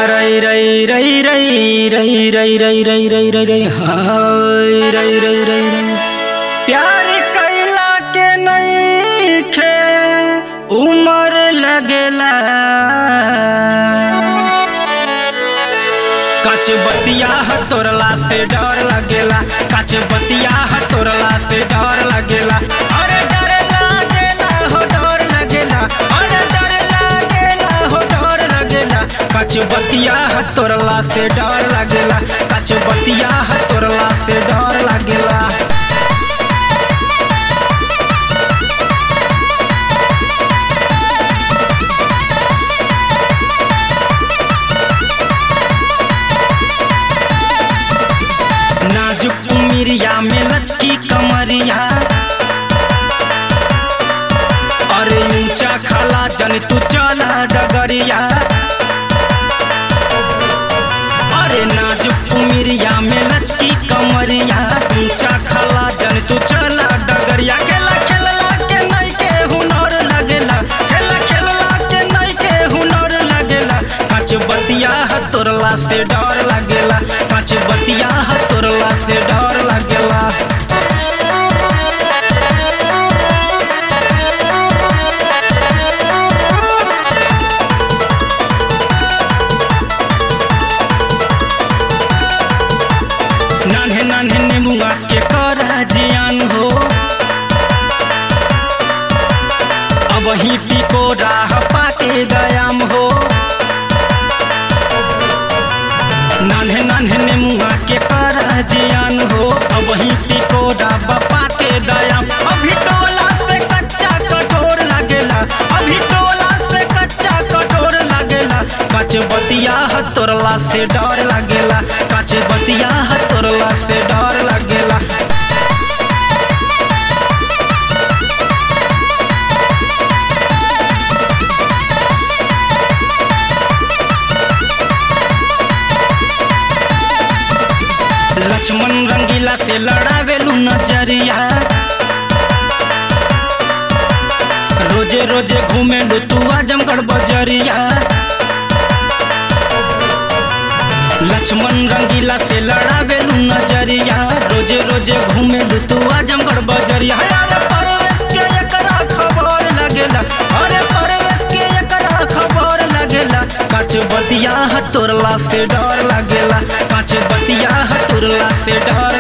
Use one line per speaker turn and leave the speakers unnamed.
रई रई रई रई रई रई रई रई रई रई रई हाय रई रई रई रई प्यार कैला के नईखे उमर लगेला कच बतिया तोरला से डर लगेला कच बतिया तोरला से डर लगेला अरे डर लागेला हो डर लगेला अरे डर लागेला हो डर लगेला कच बतिया तोरला से डर लगेला कच बतिया तोरला से डर लगेला नाजुक उमिरिया में लचकी कमरिया अरे ऊंचा खाला जन तू चला डगरिया अरे नाजुक उमिरिया में लचकी कमरिया ऊंचा खाला जन तू चला डगरिया खेला खेलला के नहीं के हुनर लगेला खेला खेलला के नहीं के हुनर लगेला पाँच बतिया तोरला से डर लगेला पाँच बतिया तोरला से डर लगेला नान्हे नान्हे नेमुआ के करा जियान हो अब ही टिको राह पाके दयाम हो नान्हे नान्हे नेमुआ के करा जियान हो अब ही टिको राह पाके दयाम अभी टोला से कच्चा कठोर लगेला अभी टोला से कच्चा कठोर लगेला कच बतिया तोरला से डर लगेला कच बतिया तोरला से डर लगेला लक्ष्मण रंगीला से लड़ावेलू नजरिया रोजे रोजे घूमे तू आजमगढ़ बजरिया लक्ष्मण रंगीला से लड़ावेलू नजरिया रोजे रोजे घूमे तू आजमगढ़ बजरिया अरे परवेश के एकरा खबर लगेला अरे परवेश के एकरा खबर लगेला पाँच बतिया तोरला से डर लगेला पाँच बतिया तोरला से डर